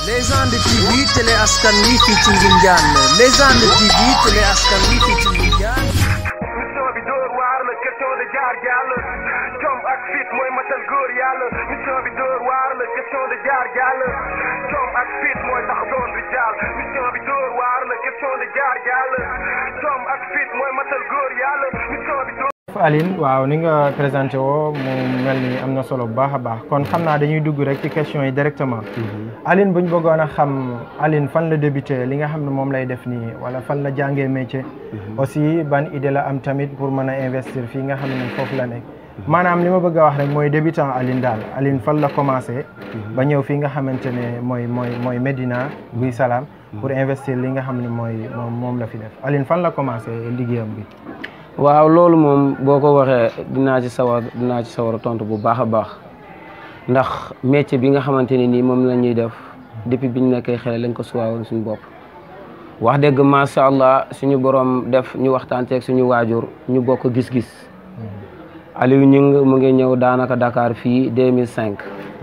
Légende TV télé askan wi fii ci Ngoundiane Légende TV télé askan wi fii ci Ngoundiane mission bi dóor waar la question de jaar jàll jom ak fit mooy matal góor yàlla mission bi dóor waar la question de jaar jàll jom ak fit mooy tax doon bi jàll mission bi dóor waar la question de jaar jàll jom ak fit mooy matal góor yàlla mission bi dóor Aline waaw ni nga présenté woo mu mel ni am na solo bu baax a baax kon xam naa dañuy dugg rek ci question yi directement Aline bu ñu bëggoon a xam Aline fan la débuté li nga xam ne moom lay def nii wala fan la jàngee métier aussi ban idée la am tamit pour mën a investir fii nga xam ne foofu la nekk maanaam li ma bëgg a wax rek mooy débutant Aline daal Aline fan la commencé ba ñëw fii nga xamante ne mooy mooy mooy Médina Guy Salaam pour investir li nga xam ne mooy moom moom la fi def Aline fan la commencé liggéeyam bi waaw loolu moom boo ko waxee dinaa ci sawar dinaa ci sawar a tontu bu baax a baax ndax métier bi nga xamante ne nii moom la ñuy def depuis bi ñu nekkee xale lañ ko suwaawoon suñu bopp wax dëgg macha allah suñu borom def ñu waxtaan ceeg suñu waajur ñu bokk gis-gis Aliou Ñing mu ngi ñëw daanaka Dakar fii 2005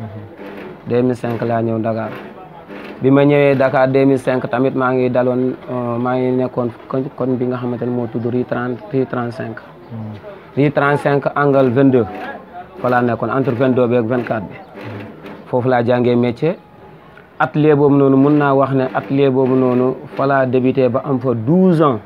2005 laa ñëw Dakar bi ma ñëwee Dakar 2005 tamit maa ngi daloon maa ngi nekkoon koñ koñ bi nga xamante ne moo tudd rue 30 rue 35 rue 35 angle 22 fa laa nekkoon entre 22 bi ak 24 bi foofu laa jàngee métier atelier boobu noonu mun naa wax ne atelier boobu noonu fa laa débuté ba am fa 12 ans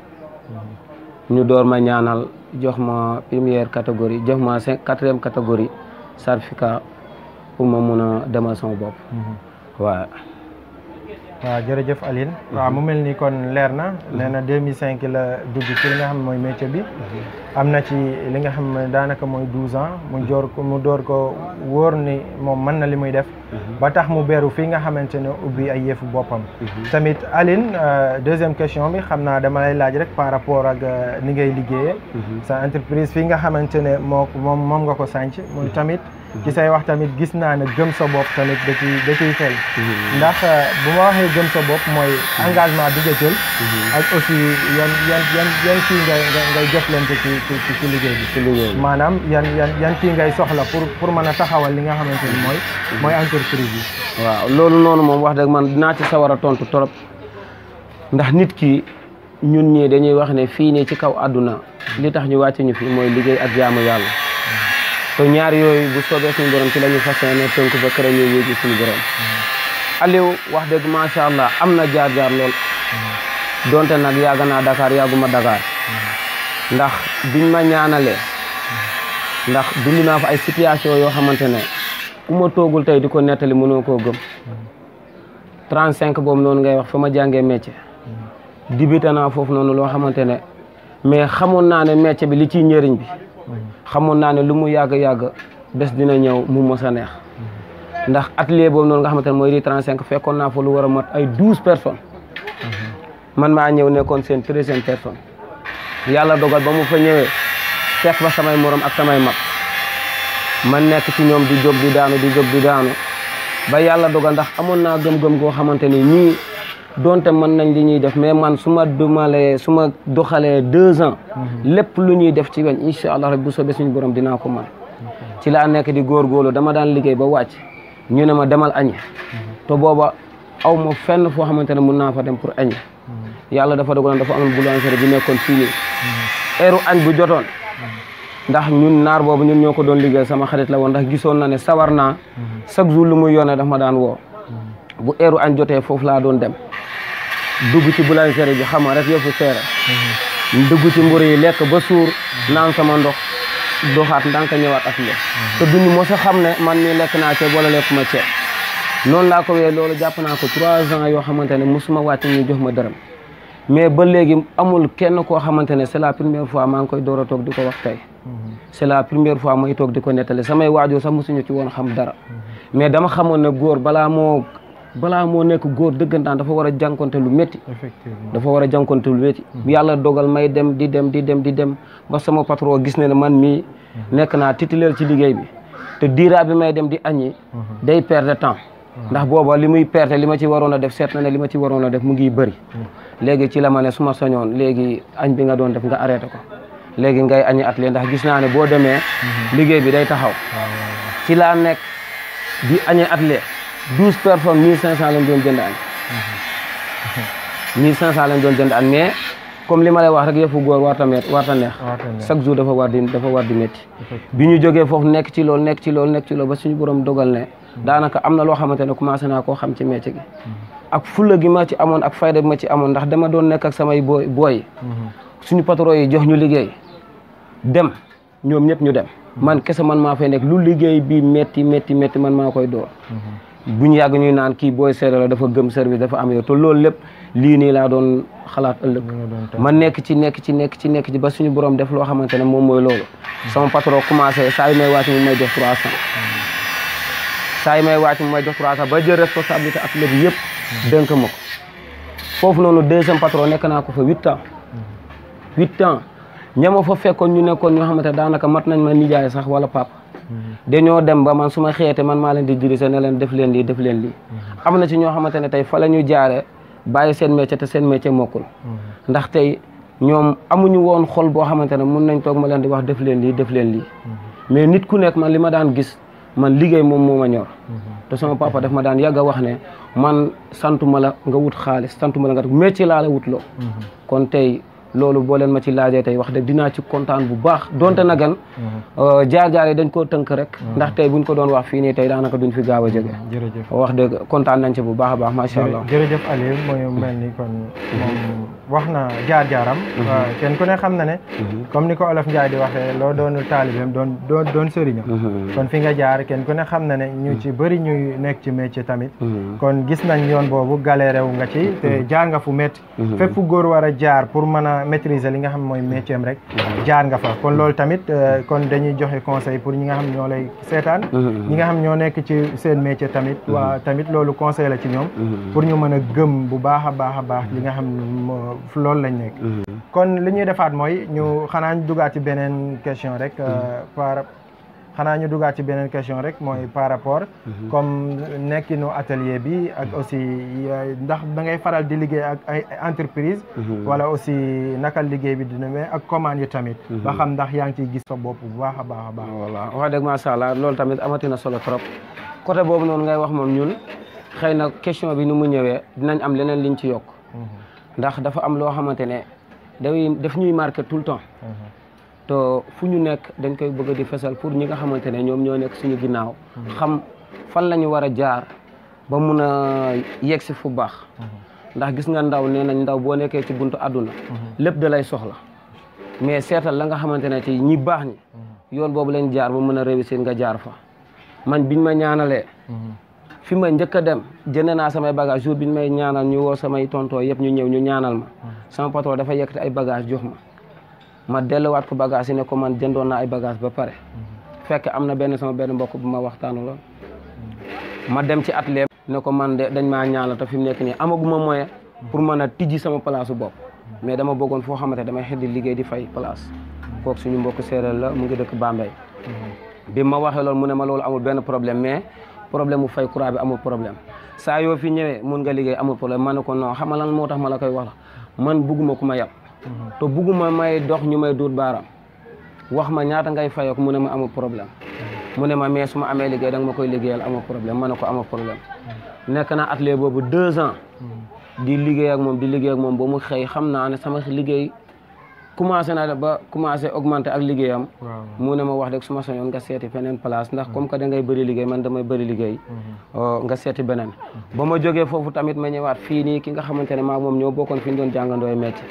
ñu door ma ñaanal jox ma première catégorie jox ma cinq quatrième catégorie certificat pour ma mun a demal sama bopp waaw waaw jërëjëf Aline waaw mu mel ni kon leer na nee na 2005 la dugg ci li nga xam ne mooy métier bi am na ci li nga xam ne daanaka mooy 12 ans mu joor ko mu door ko wóor ni moom mën na li muy def ba tax mu beeru fii nga xamante ne ubbi ay yëfu boppam tamit Aline deuxième question bi xam naa dama lay laaj rek par rapport ak ni ngay liggéeyee sa entreprise fii nga xamante ne moo moom moom nga ko sànc muy tamit ci say wax tamit gis naa ne gëm sa bopp tamit da ciy da ciy feeñ ndax bu ma waxee gëm sa bopp mooy engagement bi nga jël ak aussi yan yan yan yan kii ngay ngay jëflante ci ci ci liggéey bi ci liggéey bi maanaam yan yan yan kii ngay soxla pour pour mën a taxawal li nga xamante ni mooy mooy entreprise bi waaw loolu noonu moom wax dëgg man dinaa ci sawar a tontu trop ndax nit ki ñun ñii dañuy wax ne fii nii ci kaw àdduna li tax ñu wàcce ñu fi mooy liggéey ak jaamu yàlla te ñaar yooyu bu soobee suñu borom ci la ñu fas yéene tënk ba kër ñu yéegi suñu borom Aliou wax dëgg macha allah am na jaar-jaar lool donte nag yàgg naa Dakar yàgguma Dakar ndax biñ ma ñaanalee ndax dund naa fa ay situation yoo xamante ne ku ma toogul tey di ko nettali mënoo koo gëm 35 boobu noonu ngay wax fa ma jàngee métier dibite naa foofu noonu loo xamante ne mais xamoon naa ne métier bi li ciy njëriñ bi xamoon naa ne lu mu yàgg-yàgg bés dina ñëw mu mos a neex ndax atelier boobu noonu nga xamante ne mooy ri 35 fekkoon naa fa lu war a mat ay 12 personnes man maa ñëw nekkoon seen treizième personne yàlla dogal ba mu fa ñëwee fekk fa samay morom ak samay mag man nekk ci ñoom di jóg di daanu di jóg di daanu ba yàlla dogal ndax amoon naa gëm-gëm goo xamante ni ñii donte mën nañ li ñuy def mais man su ma dumalee su ma doxalee deux ans lépp lu ñuy def ci weñ incha allah rek bu soobee suñu borom dinaa ko mën ci laa nekk di góorgóorlu dama daan liggéey ba wàcc ñu ne ma demal añi te booba aw ma fenn foo xamante ne mun naa fa dem pour añi yàlla dafa dogaloon dafa amoon boulangerie bi nekkoon fii nii heure añ bu jotoon ndax ñun naar boobu ñun ñoo ko doon liggéey sama xarit la woon ndax gisoon na ne sawar naa chaque jour lu muy yónnee daf ma daan woo bu heure añ jotee foofu laa doon dem dugg ci boulangerie bi xam nga rek yëfu seere dugg ci mburu yi lekk ba suur naan sama ndox doxaat ndànk ñëwaat ak le te duñu mos a xam ne man mii lekk naa ceeb wala lekk ma ceeb noonu laa ko wee loolu jàpp naa ko trois ans yoo xamante ne mosuma wàcc ñu jox ma dërëm mais ba léegi amul kenn koo xamante ne c'est la première fois maa ngi koy door a toog di ko wax tey c'est la première fois may toog di ko nettali samay waajur sax mosuñu ci woon xam dara mais dama xamoon ne góor balaa moo balaa moo nekk góor dëggantaan dafa war a jànkonte lu métti effectivement dafa war a jànkonte lu métti yàlla dogal may dem di dem di dem di dem ba sama patron gis ne ne man mii nekk naa titulaire ci liggéey bi te diiraa bi may dem di añi day perdre temps ndax booba li muy perte li ma ci waroon a def seet na ne li ma ci waroon a def mu ngi bëri léegi ci la ma ne su ma soñoon léegi añ bi nga doon def nga arrêté ko léegi ngay añi atelier ndax gis naa ne boo demee liggéey bi day taxaw ci laa nekk di añee atelier douze personnes mille cinq cent lañ doon jënd añ mille cinq cent lañ doon jënd añ mais comme li ma lay wax rek yëfu góor warta met warta neex Warta neex. chaque jour dafa war di dafa war di métti bi ñu jógee foofu nekk ci loolu nekk ci loolu nekk ci loolu ba suñu borom dogal ne daanaka am na loo xamante ne commencé naa koo xam ci métier gi ak fulla gi ma ci amoon ak fayda bi ma ci amoon ndax dama doon nekk ak samay booy booy suñu patron yi jox ñu liggéey dem ñoom ñëpp ñu dem man kese man maa fay nekk lu liggéey bi métti métti métti man maa koy door bu ñu yàgg ñuy naan kii booy seere la dafa gëm service dafa am yow te loolu lépp lii nii laa doon xalaat ëllëg ma nekk ci nekk ci nekk ci nekk ci ba suñu borom def loo xamante ne moom mooy loolu sama patron commencé saa yu may wàcc mu may jox trois cent saa yu may wàcc mu may jox trois cent ba jël responsabilité ak lépp yëpp dénk ma ko foofu noonu deuxième patron nekk naa ko fa huit ans huit ans ñama fa fekkoon ñu nekkoon ñoo xamante ne daanaka mat nañ ma nijaay sax wala papa dañoo dem ba man su ma xeete man maa leen di diriger ne leen def leen lii def leen lii am na ci ñoo xamante ne tey fa la ñu jaare bàyyi seen métier te seen métier mokkul ndax tey ñoom amuñu woon xol boo xamante ne mun nañ toog ma leen di wax def leen lii def leen lii mais nit ku nekk man li ma daan gis man liggéey moom moo ma ñor te sama papa daf ma daan yàgg a wax ne man santuma la nga wut xaalis santuma la nga def métier laa la wut loo kon tey loolu boo leen ma ci laajee tey wax dëgg dinaa ci kontaan bu baax donte na gan jaar-jaar yi dañ koo tënk rek ndax tey buñ ko doon wax fii nii tey daanaka duñ fi gaaw a jóge jërëjëf wax dëgg kontaan nañ ci bu baax a baax macha allah jërëjëf Aliou mooy mel ni kon moom wax na jaar-jaaram waaw kenn ku ne xam na ne comme ni ko olof Njaay di waxee loo doonul taalibeem doon doon doon sëriñam kon fi nga jaar kenn ku ne xam na ne ñu ci bëri ñuy nekk ci métier tamit kon gis nañ yoon boobu galéré wu nga ci te jaar nga fu métti fépp fu góor war a jaar pour mën a maîtriser li nga xam mooy métier am rek jaar nga fa kon loolu tamit kon dañuy joxe conseil pour ñi nga xam ñoo lay seetaan ñi nga xam ñoo nekk ci seen métier tamit waa tamit loolu conseil la ci ñoom pour ñu mën a gëm bu baax a baax a baax li nga xam moo loolu lañ nekk kon li ñuy defaat mooy ñu xanaa ñu dugaat ci beneen question rek par xanaa ñu dugaat ci beneen question rek mooy par rapport comme nekkinu atelier bi ak aussi ndax da ngay faral di liggéey ak ay entreprise wala aussi naka liggéey bi dina mais ak commande yi tamit ba xam ndax yaa ngi ciy gis sa bopp bu baax a baax a baax voilà wax dëgg macha allah loolu tamit amatina solo trop côté boobu noonu ngay wax moom ñun xëy na question bi ni mu ñëwee dinañ am leneen liñ ci yokk ndax dafa am loo xamante ne day daf ñuy marqué tout le temps te fu ñu nekk dañ koy bëgg di fesal pour ñi nga xamante ne ñoom ñoo nekk suñu ginnaaw xam fan la ñu war a jaar ba mun a yegg si fu baax ndax gis nga ndaw nee nañ ndaw boo nekkee ci buntu àdduna lépp da lay soxla mais seetal la nga xamante ne ci ñi baax ñi yoon boobu lañ jaar ba mën a réussir nga jaar fa man biñ ma ñaanalee fi ma njëkk a dem jënd naa samay bagage jour biñ may ñaanal ñu woo samay tontoo yëpp ñu ñëw ñu ñaanal ma sama patron dafa yëkkati ay bagage jox ma ma delluwaat ko bagage yi ne ko man jëndoon naa ay bagage ba pare fekk am na benn sama benn mbokk bu ma waxtaanu loon ma dem ci atelier ne ko man de dañ maa ñaanal te fi mu nekk nii amaguma moyen pour mën a tijji sama place bopp mais dama bëggoon foo xamante damay xëy di liggéey di fay place kooku suñu mbokk séeréer la mu ngi dëkk Bambey bi ma waxee loolu mu ne ma loolu amul benn problème mais problème mu fay courant bi amul problème saa yoo fi ñëwee mun nga liggéey amul problème ma ne ko non xam nga lan moo tax ma la koy wax la man bugguma ku ma yab te bugguma may dox ñu may duut baaraam wax ma ñaata ngay fayoo ko mu ne ma amul problème mu ne ma mais su ma amee liggéey da nga ma koy liggéeyal amul problème ma ne ko amul problème nekk naa atelier boobu deux ans di liggéey ak moom di liggéey ak moom ba mu xëy xam naa ne sama liggéey commencé na ba commencé augmenté ak liggéeyam mu ne ma wax dëgg su ma soñoon nga seeti feneen place ndax comme que da ngay bëri liggéey man damay bëri liggéey nga seeti beneen ba ma jógee foofu tamit ma ñëwaat fii nii ki nga xamante ne maa moom ñoo bokkoon fi ñu doon jàngandooy métier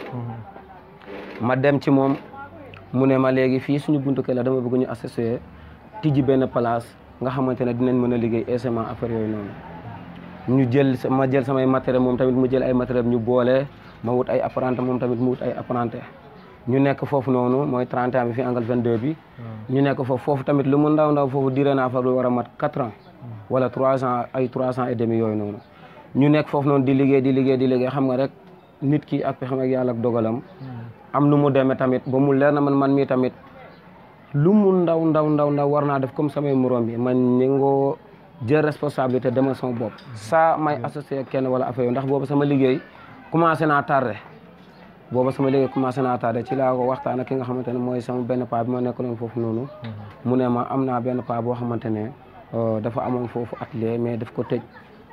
ma dem ci moom mu ne ma léegi fii suñu buntu kër la dama bëgg ñu associé tijji benn place nga xamante ne dinañ mën a liggéey aisément affaire yooyu noonu ñu jël ma jël samay matériel moom tamit mu jël ay matériel ñu boole ma wut ay apprenti moom tamit mu wut ay apprenti ñu nekk foofu noonu mooy 31 bi fi angle 22 bi ñu nekk foofu foofu tamit lu mu ndaw ndaw foofu diré naa fa lu war a mat 4 ans wala 3 ans ay 3 ans et demi yooyu noonu ñu nekk foofu noonu di liggéey di liggéey di liggéey xam nga rek nit ki ak xam ak yàlla ak dogalam am nu mu demee tamit ba mu leer na man man mii tamit lu mu ndaw ndaw ndaw ndaw war naa def comme samay morom bi man ñëngoo jël responsabilité demal sama bopp saa may associé kenn wala affaire yooyu ndax boobu sama liggéey commencé naa tardé booba sama liggéey commencé naa tardé ci laa ko waxtaan ak ki nga xamante ne mooy sama benn paa bi ma nekk noonu foofu noonu mu ne ma am naa benn paa boo xamante ne dafa amoon foofu atelier mais daf ko tëj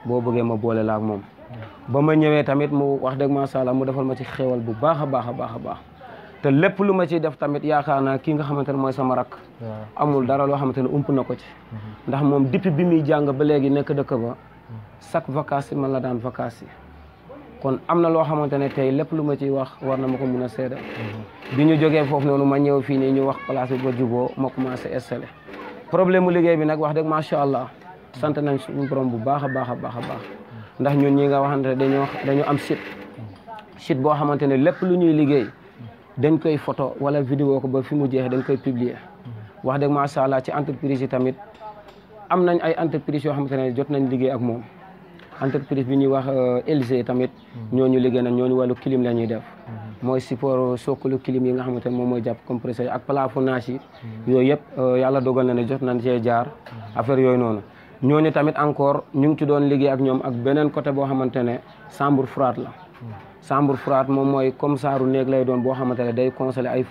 boo bëggee ma boole la ak moom ba ma ñëwee tamit mu wax dëgg macha allah mu defal ma ci xéwal bu baax a baax a baax a baax te lépp lu ma ciy def tamit yaakaar naa kii nga xamante ne mooy sama rakk waaw amul dara loo xamante ne ump na ko ci ndax moom depuis bi muy jàng ba léegi nekk dëkk ba chaque vacances yi man la daan vacances yi kon am na loo xamante ne tey lépp lu ma ciy wax war na ma ko mun a seedal bi ñu jógee foofu noonu ma ñëw fii nii ñu wax place bi ba juboo ma commencé installé problème mu liggéey bi nag wax dëgg macha allah sant nañ suñu borom bu baax a baax a baax a baax ndax ñun ñi nga waxante ne dañoo dañoo am site site boo xamante ne lépp lu ñuy liggéey dañ koy photo wala vidéo ko ba fi mu jeex dañ koy publier wax dëgg macha allah ci entreprise yi tamit am nañ ay entreprise yoo xamante ne jot nañ liggéey ak moom entreprise bi ñuy wax LG tamit ñooñu liggéey nañ ñooñu wàllu clim la ñuy def mooy support sokkalu clim yi nga xamante ne moom mooy jàpp compresseur yi ak plafonnage yi yooyu yëpp yàlla dogal na ne jot nañ cee jaar affaire yooyu noonu ñooñu tamit encore ñu ngi ci doon liggéey ak ñoom ak beneen côté boo xamante ne chambre froide la chambre froide moom mooy comme saaru néeg lay doon boo xamante ne day consoler ay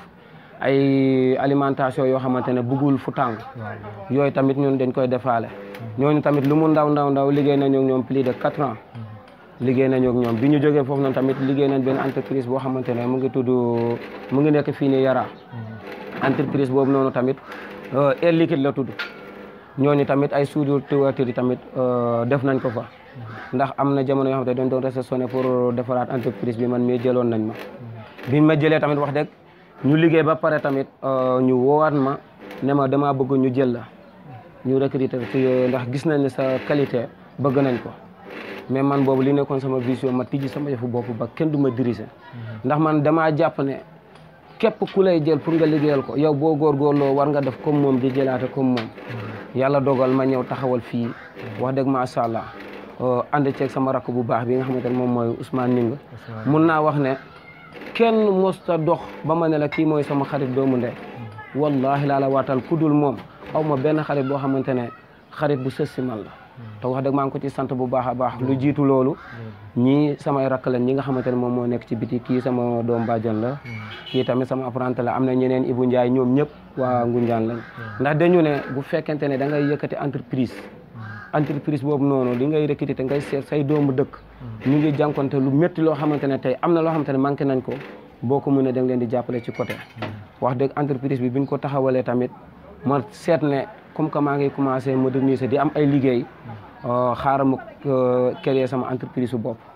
ay alimentation yoo xamante ne buggul fu tàng yooyu tamit ñun dañ koy defaale ñooñu tamit lu mu ndaw ndaw ndaw liggéey nañu ak ñoom plus de quatre ans liggéey nañu ak ñoom bi ñu jógee foofu noonu tamit liggéey nañ benn entreprise boo xamante ne mu ngi tudd mu ngi nekk fii nii Yara entreprise boobu noonu tamit air liquide la tudd ñooñu tamit ay soudure toiture yi tamit def nañ ko fa ndax am na jamono yoo xamante ne dañ doon réceptionné pour defaraat entreprise bi man mii jëloon nañ ma bi ma jëlee tamit wax dëgg ñu liggéey ba pare tamit ñu woowaat ma ne ma damaa bëgg ñu jël la ñu recruter ci ndax gis nañ ne sa qualité bëgg nañ ko mais man boobu li nekkoon sama vision ma tijji sama yëfu bopp ba kenn du ma diriger ndax man damaa jàpp ne képp ku lay jël pour nga liggéeyal ko yow boo góorgóorloo war nga def comme moom di jëlaate comme moom yàlla dogal ma ñëw taxawal fii wax dëgg macha allah ànd ceeg sama rakk bu baax bi nga xamante ne moom mooy Ousmane Ning mun naa wax ne kenn mosta dox ba ma ne la kii mooy sama xarit doomu ndey wallahi laa la waatal ku dul moom aw ma benn xarit boo xamante ne xarit bu sës si man la te wax dëgg maa ngi ko ci sant bu baax a baax lu jiitu loolu ñii samay rakk lañ ñi nga xamante ne moom moo nekk ci biti kii sama doom bàjjan la kii tamit sama apprenti la am na ñeneen Ibou Ndiaye ñoom ñëpp waa Ngunjaan lañ ndax dañu ne bu fekkente ne da ngay yëkkati entreprise entreprise boobu noonu li ngay recruter ngay seet say doomu dëkk ñu ngi jànkonte lu métti loo xamante ne tey am na loo xamante ne manqué nañ ko boo ko mënee da nga leen di jàppale ci côté wax dëgg entreprise bi biñ ko taxawalee tamit ma seet ne comme que maa ngi commencé moderniser di am ay liggéey xaaral ma créer sama entreprise su bopp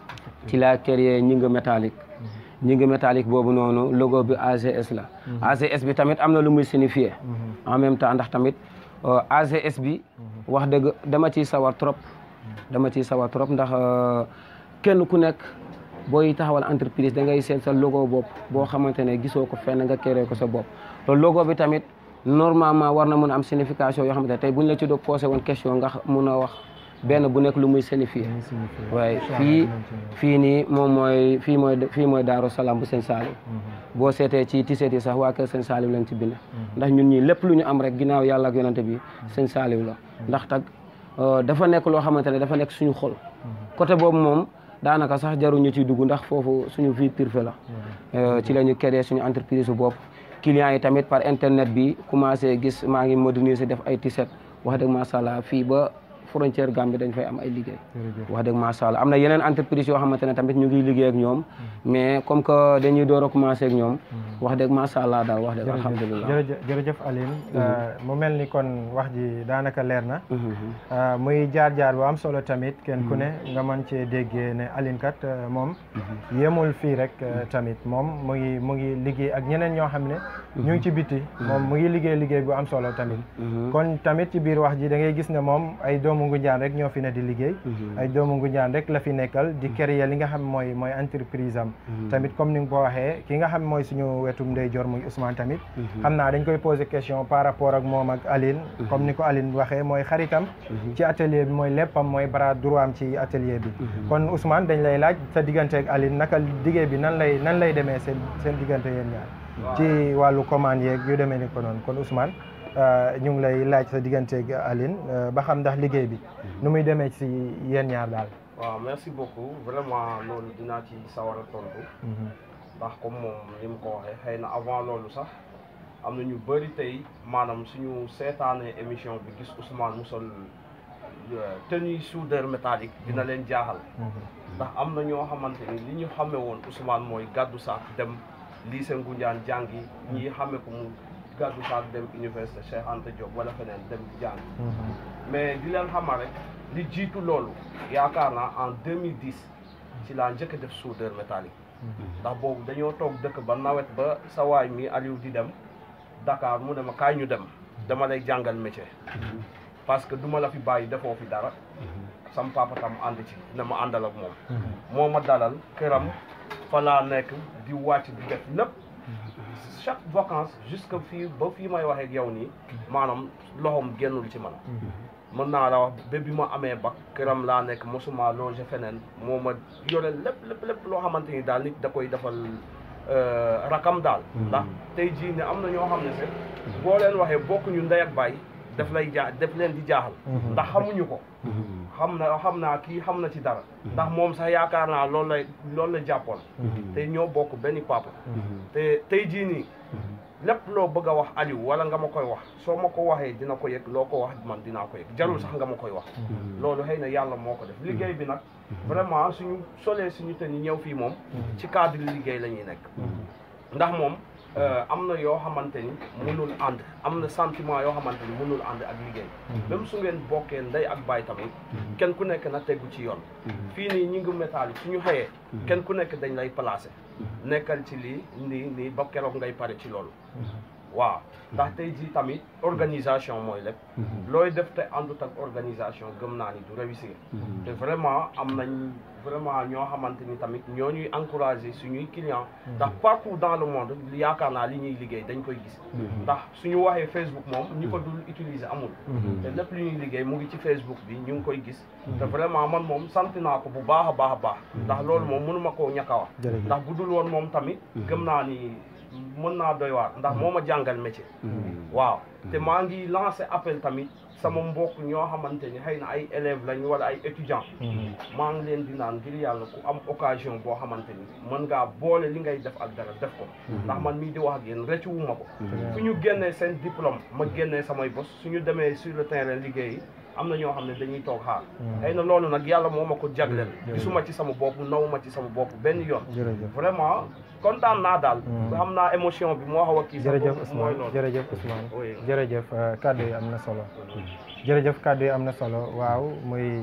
ci laa créer ñi nga métallique ñi nga métallique boobu noonu logo bi AGS la AGS bi tamit am na lu muy signifier en même temps ndax tamit AGS bi wax dëgg dama ciy sawar trop dama ciy sawar trop ndax kenn ku nekk booy taxawal entreprise da ngay seet sa logo bopp boo xamante ne gisoo ko fenn nga créé ko sa bopp te logo bi tamit normalement war na mën a am signification yoo xamante ne tey buñ la ci doon posé woon question nga mun a wax benn bu nekk lu muy signifier waaye fii fii nii moom mooy fii mooy fii mooy Daaru Salaam bu Sëñ Saaliw boo seetee ci tiseet yi sax waa kër Sëñ Saaliw lañ ci bind ndax ñun ñii lépp lu ñu am rek ginnaaw yàlla ak yonante bi Sëñ Saaliw la ndax tag dafa nekk loo xamante ne dafa nekk suñu xol côté boobu moom daanaka sax jaruñu ci dugg ndax foofu suñu vie privée la ci la ñu créé suñu entreprise bopp clients yi tamit par internet bi commencé gis maa ngi moderniser def ay tiset wax dëgg macha allah fii ba frontière Gambie dañ fay am ay liggéey wax dëgg macha allah am na yeneen entreprise yoo xamante ne tamit ñu ngi liggéey ak ñoom mais comme que dañuy door a commencé ak ñoom wax dëgg macha allah daal wax dëgg alhamdulilah jërëjëf jërëjëf Aline mu mel ni kon wax ji daanaka leer na muy jaar-jaar bu am solo tamit kenn ku ne nga mën cee déggee ne Aline kat moom yemul fii rek tamit moom mu ngi mu ngi liggéey ak ñeneen ñoo xam ne ñu ngi ci biti moom mu ngi liggéey liggéey bu am solo tamit kon tamit ci biir wax ji da ngay gis ne moom ay doomu Ngunjaan rek ñoo fi ne di liggéey ay doomu Ngunjaan rek la fi nekkal di créer li nga xam mooy mooy entreprise am tamit comme ni nga ko waxee ki nga xam mooy suñu wetum ndeyjoor muy Ousmane tamit xam naa dañ koy poser question par rapport ak moom ak Aline comme ni ko Aline waxee mooy xaritam ci atelier bi mooy léppam mooy bras droit am ci atelier bi kon Ousmane dañ lay laaj sa diggante ak Aline naka liggéey bi nan lay nan lay demee seen seen diggante yéen ñaar ci wàllu commande yeeg yu demee ni ko noonu kon Ousmane ñu ngi lay laaj sa digganteeg Aline ba xam ndax liggéey bi nu muy demee ci yéen ñaar daal. waaw merci beaucoup vraiment loolu dinaa ci sawar a tontu. ndax comme moom ni mu ko waxee xëy na avant loolu sax am na ñu bëri tey maanaam suñu seetaanee émission bi gis Ousmane mu sol tenue soudeur métallique dina leen jaaxal ndax am na ñoo xamante ni li ñu xamee woon Ousmane mooy gàddu saak dem lycée Ngoundiane jàngi ñii xamee ko mu gàddu saak dem université Cheikh Anta Diop wala feneen dem jàngi mais di leen xamal rek li jiitu loolu yaakaar naa en 2010 ci laa njëkk a def soudeur métallique ndax boobu dañoo toog dëkk ba nawet ba sa waay mi Aliou di dem Dakar mu ne ma kaay ñu dem dama lay jàngal métier parce que duma la fi bàyyi defoo fi dara sam papa tam ànd ci ne ma àndal ak moom moo ma dalal këram fa laa nekk di wàcc di def lépp chaque vacance jusque fii ba fii may waxee ak yow nii maanaam loxoom génnul ci man mën naa la wax ba bi ma amee bac këram laa nekk mosuma longer feneen moo ma yore lépp lépp lépp loo xamante ni daal nit da koy defal rakam daal ndax tey jii ne am na ñoo xam ne sax boo leen waxee bokkuñu ndey ak baay daf lay jaa daf leen di jaaxal ndax xamuñu ko xam na xam naa kii xam na ci dara ndax moom sax yaakaar naa loolu lay loolu la jàppoon te ñoo bokk benn papa te tey jii nii lépp loo bëgg a wax Aliou wala nga ma koy wax soo ma ko waxee dina ko yëg loo ko wax man dinaa ko yëg jarul sax nga ma koy wax loolu xëy na yàlla moo ko def liggéey bi nag vraiment suñu solee suñu te ni ñëw fii moom ci cadre liggéey la ñuy nekk ndax moom am na yoo xamante ni mënul ànd am na sentiment yoo xamante ni mënul ànd ak liggéey même su ngeen bokkee ndey ak baay tamit kenn ku nekk na tegu ci yoon fii nii ñi ngi métal yi suñu xëyee kenn ku nekk dañ lay placé nekkal ci lii nii nii ba keroog ngay pare ci loolu waaw ndax tey jii tamit organisation mooy lépp looy def te àndut ak organisation gëm naa ni du réussir te vraiment am nañ vraiment ñoo xamante ni tamit ñoo ñuy encouragé suñuy client ndax partout dans le monde yaakaar naa li ñuy liggéey dañ koy gis ndax suñu waxee Facebook moom ñi ko dul utiliser amul te lépp li ñuy liggéey mu ngi ci Facebook bi ñu ngi koy gis te vraiment man moom sant naa ko bu baax a baax a baax ndax loolu moom mënuma koo ñàkk a wax ndax bu dul woon moom tamit gëm naa ni mën naa doy waar ndax moo ma jàngal métier waaw te maa ngi lancé appel tamit sama mbokk ñoo xamante ni xëy na ay élèves lañ wala ay étudiants maa ngi leen di naan ngir yàlla ku am occasion boo xamante ni mën ngaa boole li ngay def ak dara def ko ndax man mii di wax ak yéen rëccu wu ma ko fu ñu génnee seen diplôme ma génnee samay bos suñu demee sur le terrain liggéeyi am na ñoo xam ne dañuy toog xaar xëy na loolu nag yàlla moo ma ko jagleel gisuma ci sama bopp naw ma ci sama bopp benn yoon vraiment kontaan naa daal xam naa émotion bi moo xaw a kii jërëjëf Ousmane jërëjëf Ousmane jërëjëf kàddu yi am na solo jërëjëf kàddu yi am na solo waaw muy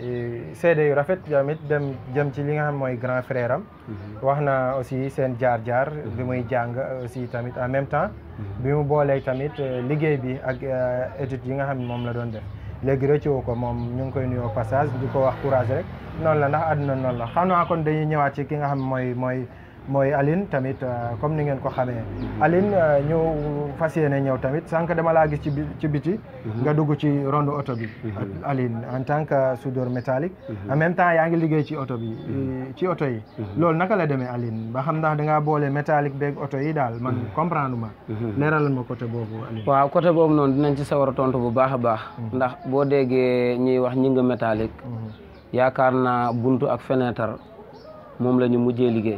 seede yu rafet tamit dem jëm ci li nga xam mooy grand frère am wax na aussi seen jaar-jaar bi muy jàng aussi tamit en même temps bi mu boolee tamit liggéey bi ak études yi nga xam ne moom la doon def léegi rëccoo ko moom ñu ngi koy nuyoo passage di ko wax courage rek noonu la ndax àdduna noonu la xam naa kon dañuy ñëwaat ci ki nga xam mooy mooy mooy Aline tamit comme ni ngeen ko xamee Aline ñu fas yéene ñëw tamit sànq dama laa gis ci ci biti nga dugg ci ronde oto bi Aline en tant que soudeur métallique en même temps yaa ngi liggéey ci oto bi ci oto yi loolu naka la demee Aline ba xam ndax dangaa boole métallique beeg oto yi daal man comprendre ma leeralal ma côté boobu Aline waaw côté boobu noonu dinañ ci sawar a tontu bu baax a baax ndax boo déggee ñuy wax ñi nga métallique yaakaar naa buntu ak fenêtre moom la ñu mujjee liggéey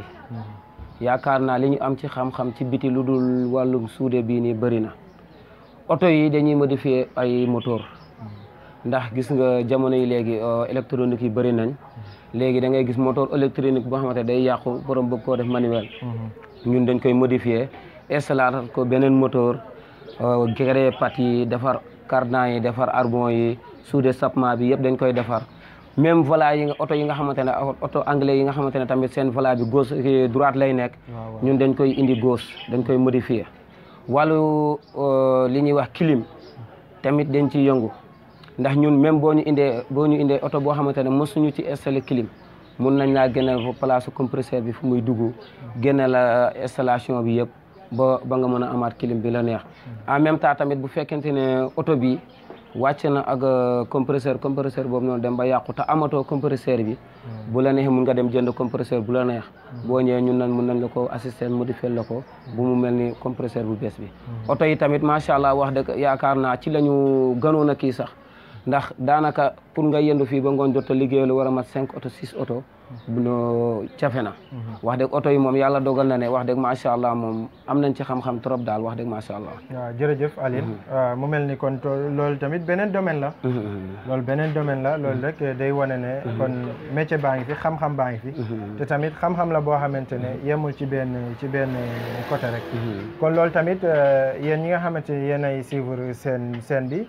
yaakaar naa li ñu am ci xam-xam ci biti lu dul wàllum suude bii nii bëri na oto yi dañuy modifier ay moteur ndax gis nga jamono yi léegi électronique yi bëri nañ léegi da ngay gis moteur électronique boo xamante day yàqu borom bëgg koo def manuel ñun dañ koy modifier installer ko beneen moteur créer pat yi defar cardan yi defar arbon yi suude sapement bi yëpp dañ koy defar même volant yi nga oto yi nga xamante ne oto anglais yi nga xamante ne tamit seen volant bi gauche droite lay nekk ñun dañ koy indi gauche dañ koy modifier wàllu li ñuy wax clim tamit dañ ciy yëngu ndax ñun même boo ñu indee boo ñu indee oto boo xamante ne mosuñu ci installé clim mun nañ laa génneel fa place compresseur bi fu muy dugg génne la installation bi yëpp ba ba nga mën a amaat clim bi la neex en même temps tamit bu fekkente ne oto bi wàcc na ak compresseur compresseur boobu noonu dem ba yàqu te amatoo compresseur bi bu la neexee mun nga dem jënd compresseur bu la neex boo ñëwee ñun nañ mun nañ la ko assister modifier la ko bu mu mel ni compresseur bu bees bi oto yi tamit macha allah wax dëgg yaakaar naa ci la ñu gënoon a kii sax ndax daanaka pour nga yendu fii ba ngoon jot a liggéey lu war a mat cinq oto six oto no cafe na wax dëgg oto yi moom yàlla dogal na ne wax dëgg macha allah moom am nañ ci xam-xam trop daal wax dëgg macha allah waaw jërëjëf Aline waaw mu mel ni kon to loolu tamit beneen domaine la loolu beneen domaine la loolu rek day wane ne kon métier baa ngi fi xam-xam baa ngi fi te tamit xam-xam la boo xamante ne yemul ci benn ci benn côté rek kon loolu tamit yéen ñi nga xamante ne yéen ay suivre seen seen bi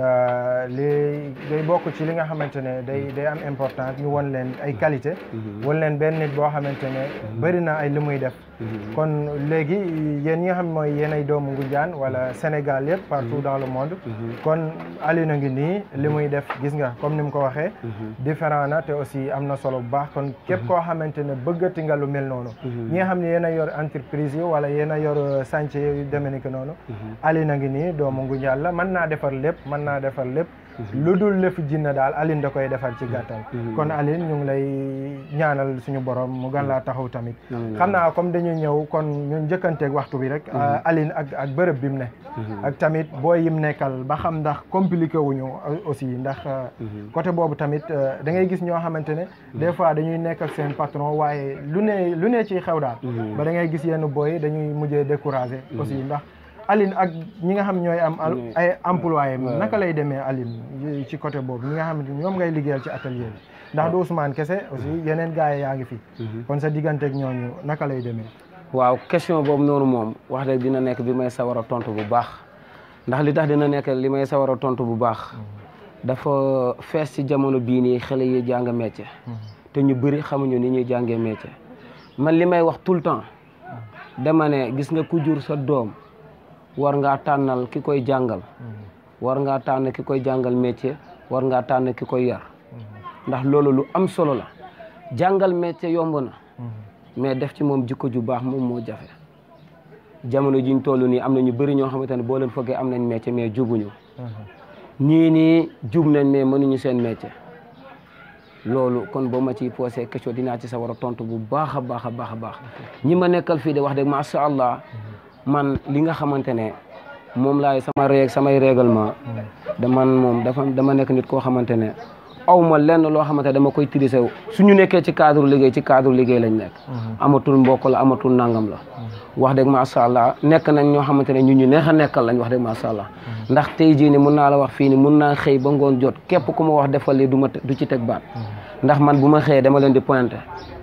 li day bokk ci li nga xamante ne day day am importance ñu won leen ay qualité won leen benn nit boo xamante ne bëri na ay li muy def kon léegi yéen ñi nga xam mooy yéen ay doomu Ngoundiane wala Sénégal yëpp partout dans le monde kon Aline a ngi nii li muy def gis nga comme ni mu ko waxee différent na te aussi am na solo bu baax kon képp koo xamante ne bëggati nga lu mel noonu ñi nga xam ne yéen a yor entreprise yi wala yéen a yor chantier yu demee ni que noonu Aline a ngi nii doomu Ngoundiane la mën naa defar lépp mën naa defar lépp lu dul lëf jinna daal Aline da koy defar ci gàttal kon Aline ñu ngi lay ñaanal suñu borom mu gën laa taxaw tamit xam naa comme dañuy ñëw kon ñu njëkkanteeg waxtu bi rek Aline ak ak bërëb bi mu ne ak tamit booy yim nekkal ba xam ndax compliqué wuñu aussi ndax côté boobu tamit da ngay gis ñoo xamante ne des fois dañuy nekk ak seen patron waaye lu ne lu ne ci xew daal ba da ngay gis yenn booy dañuy mujjee découragé aussi ndax Aline ak ñi nga xam ñooy am ay employé naka lay demee Aline ci côté boobu ñi nga xamante ñoom ngay liggéeyal ci atelier bi ndax du Ousmane kese aussi yeneen gars yi yaa ngi fi kon sa digganteeg ñooñu naka lay demee waaw question boobu noonu moom wax dëgg dina nekk bi may sawar a tontu bu baax ndax li tax dina nekk li may sawar a tontu bu baax dafa fees ci jamono bii nii xale yi jàng métier te ñu bëri xamuñu ni ñuy jàngee métier man li may wax tout le temps dama ne gis nga ku jur sa doom war ngaa tànnal ki koy jàngal war ngaa tànn ki koy jàngal métier war ngaa tànn ki koy yar ndax loolu lu am solo la jàngal métier yomb na mais def ci moom jikko ju baax moom moo jafe jamono jiñ toll nii am na ñu bëri ñoo xamante ne boo leen foogee am nañ métier mais jubuñu ñii nii jub nañ mais mënuñu seen métier loolu kon boo ma ciy posé question dinaa ci sa war a tontu bu baax a baax a baax a baax ñi ma nekkal fii de wax dëgg macha allah man li nga xamante ne moom laay sama règle samay règlement da man moom dafa dama nekk nit koo xamante ne aw ma lenn loo xamante ne dama koy tirise suñu nekkee ci cadre liggéey ci cadre liggéey lañ nekk amatul mbokk la amatul nangam la wax dëgg macha allah nekk nañ ñoo xamante ne ñu ñu neex a nekkal lañ wax dëgg macha allah ndax tey jii ni mun naa la wax fii ni mun naa xëy ba ngoon jot képp ku ma wax defal lii du ma du ci teg baat ndax man bu ma xëyee dama leen di pointé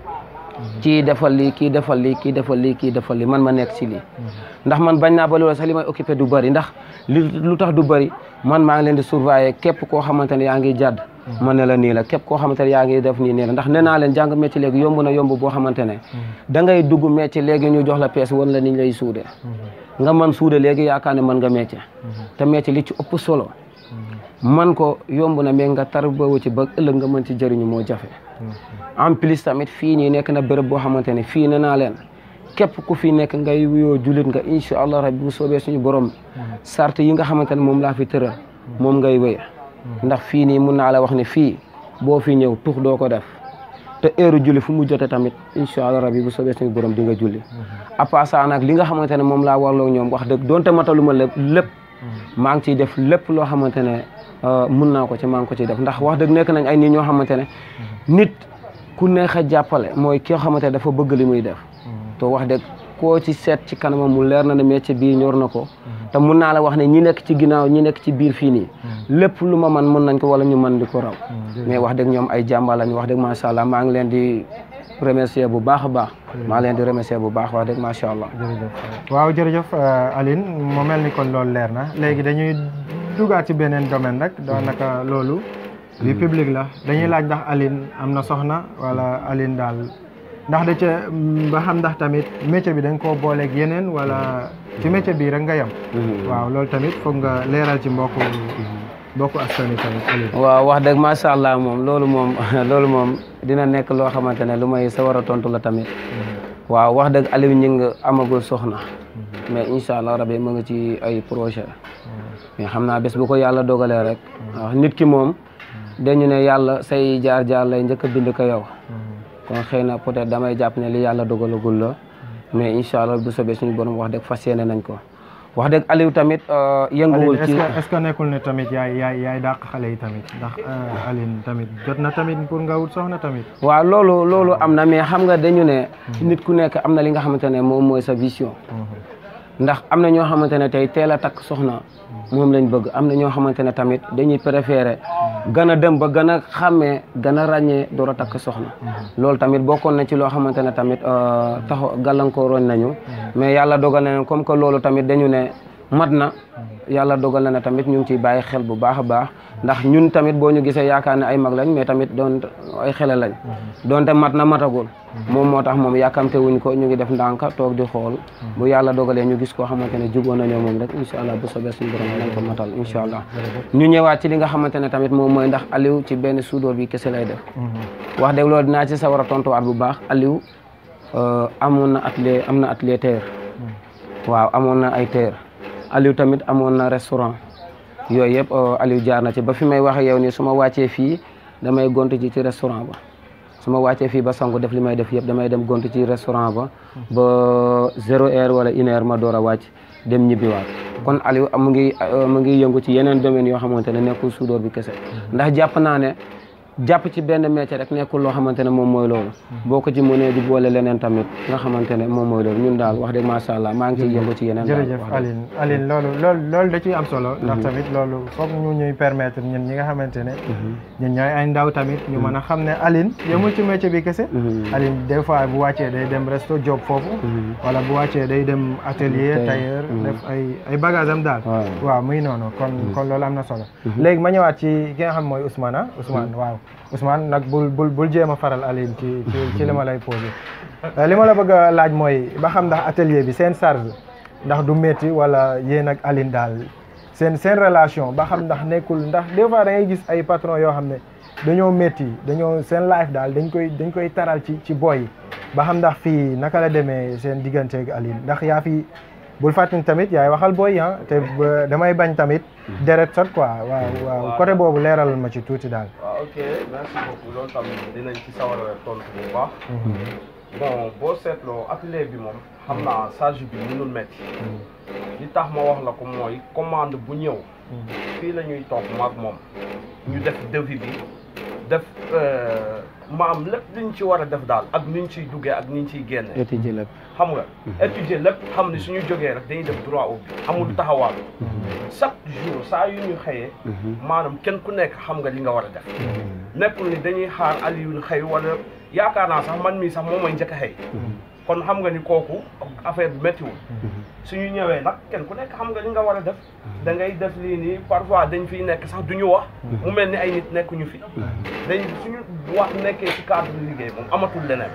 kii defal lii kii defal lii kii defal lii kii defal lii man ma nekk ci lii ndax man bañ naa ba loolu sax li may occupé du bëri ndax li lu tax du bëri man maa ngi leen di surveiller képp koo xamante ne yaa ngi jàdd man ne la nii la képp koo xamante ne yaa ngi def nii nii la ndax nee naa leen jàng métier léegi yomb na yomb boo xamante ne da ngay dugg métier léegi ñu jox la pièce wan la niñ lay suude nga mën suude léegi yaakaar ne mën nga métier te métier li ci ëpp solo man ko yomb na mais nga tar boobu ci ba ëllëg nga mën ci jëriñu moo jafe en plus tamit fii nii nekk na béréb boo xamante ne fii ne naa leen képp ku fi nekk ngay wuyoo julit nga incha allah rabbi bu soobee suñu borom sart yi nga xamante ne moom laa fi tëral moom ngay wéy ndax fii nii mun naa la wax ne fii boo fi ñëw tux doo ko def te heure julli fu mu jote tamit incha allah rabbi bu soobee suñu borom di nga julli à part ça nag li nga xamante ne moom laa warloo ñoom wax dëgg donte mataluma lépp lépp maa ngi ciy def lépp loo xamante ne mun naa ko ci maa ngi ko ciy def ndax wax dëgg nekk nañ ay nit ñoo xamante ne nit ku neex a jàppale mooy ki nga xamante ne dafa bëgg li muy def te wax dëgg koo ci seet ci kanamam mu leer na ne métier bii ñor na ko te mun naa la wax ne ñi nekk ci ginnaaw ñi nekk ci biir fii nii lépp lu ma man mën nañ ko wala ñu mën di ko raw mais wax dëgg ñoom ay jàmbaar lañ wax dëgg macha allah maa ngi leen di remercier bu baax a baax maa leen di remercier bu baax wax dëgg macha allah jërëjëf waaw jërëjëf Aline mu mel ni kon loolu leer na léegi dañuy dugaat ci beneen domaine rek daanaka loolu bi public la dañuy laaj ndax Aline am na soxna wala Aline daal ndax da ca ba xam ndax tamit métier bi da nga koo booleeg yeneen wala ci métier bii rek nga yem waaw loolu tamit foog nga leeral ci mbokku mbokku askan wi tamit Aline waaw wax dëgg macha allah moom loolu moom loolu moom dina nekk loo xamante ne lu may sa war a tontu la tamit waaw wax dëgg Aliou ñu ngi amagul soxna mais incha allah rabi mu ngi ci ay projet mais xam naa bés bu ko yàlla dogalee rek waaw nit ki moom dañu ne yàlla say jaar-jaar lay njëkk a bind ko yow kon xëy na peut-être damay jàpp ne li yàlla dogalagul la mais incha allah bu soobee suñu borom wax dëgg fas yéene nañ ko wax dëgg Aliou tamit euh, yënguwul Aline ci est-ce que est-ce que nekkul ne tamit yaay yaay yaay dàq xale yi tamit ndax euh, Aline tamit jot na tamit pour nga wut soxna tamit. waaw loolu loolu am na mais xam nga dañu ne nit ku nekk am na li nga xamante ne moom mooy sa vision ndax am na ñoo xamante ne tey teel a takk soxna moom lañ bëgg am na ñoo xamante ne tamit dañuy préféré gën a dem ba gën a xàmmee gën a ràññee door a takk soxna loolu tamit bokkoon na ci loo xamante ne tamit euh, taxaw gàllankooroon nañu mais yàlla dogal na ne comme que loolu tamit dañu ne mat na yàlla dogal na ne tamit ñu ngi ciy bàyyi xel bu baax a baax ndax ñun tamit boo ñu gisee yaakaar ne ay mag lañ mais tamit doon ay xele lañ doonte mat na matagul moom moo tax moom yàkkamte wuñ ko ñu ngi def ndànk toog di xool bu yàlla dogalee ñu gis koo xamante ne jugoon nañoo moom rek incha allah bu soobee suñu borom lañ ko matal incha allah ñu ñëwaat ci li nga xamante ne tamit moom mooy ndax Aliou ci benn suudóor bi kese lay def wax dëgg loolu dinaa ci sa war a tontuwaat bu baax Aliou euh, amoon na atelier am na atelier terre waaw amoon na ay terre Aliou tamit amoon na restaurant yooyu yëpp euh, Aliou jaar na ci ba fi may wax ak yow nii su ma wàccee fii damay gont ci ci restaurant ba su ma wàccee fii ba sangu def li may def yëpp damay dem gont ci restaurant ba ba zéro heure wala une heure ma door a wàcc dem ñibbiwaat kon Aliou mu ngi euh, mu ngi yëngu ci yeneen domaines yoo xamante ne nekkul suudóor bi kese ndax jàpp naa ne jàpp ci benn métier rek nekkul loo xamante ne moom mooy loolu boo ko ci mënee di boole leneen tamit nga xamante ne moom mooy loolu ñun daal wax dëgg macha allah maa ngi ciy yëngu ci yeneen daal jërëjëf wax dëgg. Aline Aline loolu loolu loolu da ciy am solo ndax tamit loolu foog ñu ñuy permettre ñun ñi nga xamante ne ñun ñooy ay ndaw tamit ñu mën a xam ne Aline yemul ci métier bi kese Mhm. Aline des fois bu wàccee day dem resto job foofu wala bu wàccee day dem atelier Tailleur. tailleur Mhm. def ay ay bagage am daal waaw waaw muy noonu kon kon loolu am na solo léegi ma ñëwaat ci ki nga xam mooy Ousmane ah Ousmane waaw Ousmane nag bul bul bul jéem a faral Aline ci ci ci li ma lay posé li ma la bëgg a laaj mooy ba xam ndax atelier bi seen charge ndax du métti wala yéen ak Aline daal seen seen relation ba xam ndax nekkul ndax des fois da ngay gis ay patron yoo xam ne dañoo métti dañoo seen life daal dañ koy dañ koy taral ci ci boy yi ba xam ndax fii naka la demee seen diggante ak Aline ndax yaa fi bul fàttali tamit yaay waxal boy yi ah te ba- damay bañ tamit deret sot quoi waaw waaw côté boobu leeralal ma ci tuuti daal. waaw ok merci beaucoup loolu tamit dinañ ci sawar a tontu bu baax. bon boo seetloo atelier bi moom xam naa charge bi mënul métti. li tax ma wax la ko mooy commande bu ñëw. fii la ñuy toog maag moom. ñu def devis bi def maam lépp liñ ci war a def daal ak niñ ciy duggee ak niñ ciy génne. étudier lépp xam nga étudier lépp xam ni suñu jógee rek dañuy def droit au but amul taxawaal chaque jour saa yu ñu xëyee maanaam kenn ku nekk xam nga li nga war a def nekkul ni dañuy xaar Aliou xëy wala yaakaar naa sax man mii sax moom may njëkk a xëy kon xam nga ni kooku affaire bi méttiwul suñu ñëwee nag kenn ku nekk xam nga li nga war a def da ngay def lii nii parfois dañ fiy nekk sax du ñu wax mu mel ni ay nit nekkuñu fi dañ suñu wax nekkee ci cadre liggéey moom amatul leneen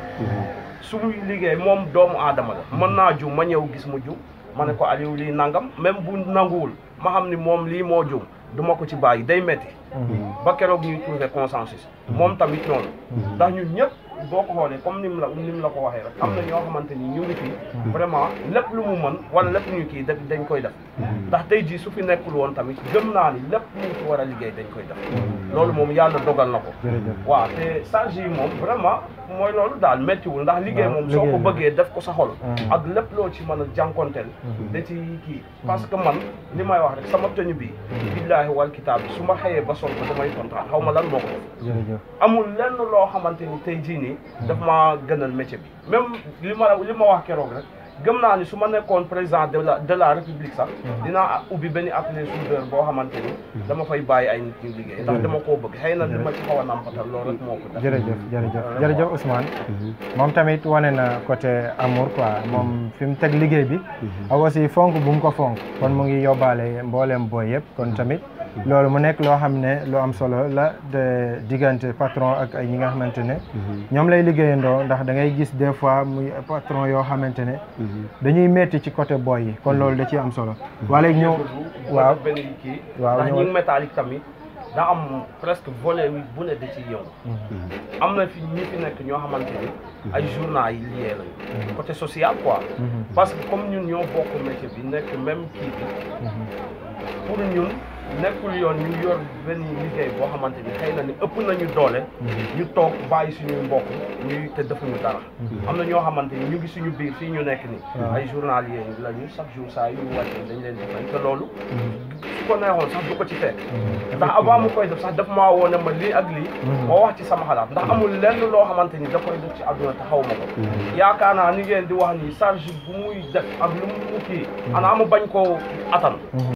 su muy liggéey moom doomu aadama la mën naa jum ma ñëw gis mu jum ma ne ko Aliou lii nangam même bu nanguwul ma xam ni moom lii moo jum du ma ko ci bàyyi day metti ba keroog ñuy trouver consensus moom tamit noonu ndax ñun ñëpp boo ko xoolee comme ni mu la ni mu la ko waxee rek am na ñoo xamante ni ñu ngi fi vraiment lépp lu mu mën wala lépp ñu kii def dañ koy def ndax tey jii su fi nekkul woon tamit gëm naa ni lépp lu ñu ci war a liggéey dañ koy def loolu moom yàlla dogal na ko waaw te charge yi moom vraiment mooy loolu daal méttiwul ndax liggéey moom soo ko bëggee def ko sa xol ak lépp loo ci mën a jànkonteel da ci kii parce que man li may wax rek sama tenue bi billaahi wal kitaab bi su ma xëyee ba sol ko damay kontaan xaw ma lan moo ko def amul lenn loo xamante ni tey jii nii daf maa gënal métier bi même li ma li ma wax keroog rek gëm naa ni su ma nekkoon président de la de la république sax dinaa ubbi benn atelier soudeur boo xamante ni dama fay bàyyi ay nit ñu liggéey ndax dama koo bëgg xëy na li ma ci xaw a nampatal loolu rek moo ko def jërëjëf jërëjëf jërëjëf Ousmane moom tamit wane na côté amour quoi moom fi mu teg liggéey bi ak aussi fonk bu mu ko fonk kon mu ngi yóbbaale mbooleem booy yëpp kon tamit loolu mu nekk loo xam ne lu am solo la de diggante patron ak ay ñi nga xamante ne ñoom lay liggéeyandoo ndax da ngay gis des fois muy patron yoo xamante ne dañuy metti ci côté boy yi kon loolu da ciy am solo wala ñëw waaw benn kii waaw ndax ñëwal. ñi métallique tamit da am presque volet wi bu ne da ciy yëngu am na fi ñi fi nekk ñoo xamante ni ay journaux yi lié lañu côté social quoi parce que comme ñun ñoo bokk métier bi nekk même kii bi pour ñun nekkul yoon ñu yor benn liggéey boo xamante ni xëy na ni ëpp nañu doole ñu toog bàyyi suñuy mbokk ñuy te defuñu dara am na ñoo xamante ni ñu ngi suñu biir fii ñu nekk ni ay journalier lañu chaque jour saa yu wàccee dañ leen di fay te loolu su ko neexoon sax du ko ci fekk ndax avant mu koy def sax daf maa woone ma lii ak lii moo wax ci sama xalaat ndax amul lenn loo xamante ni da koy def ci àdduna te xaw ma ko yaakaar naa ni ngeen di wax ni charge bu muy def ak lu mu kii xanaa mu bañ koo atan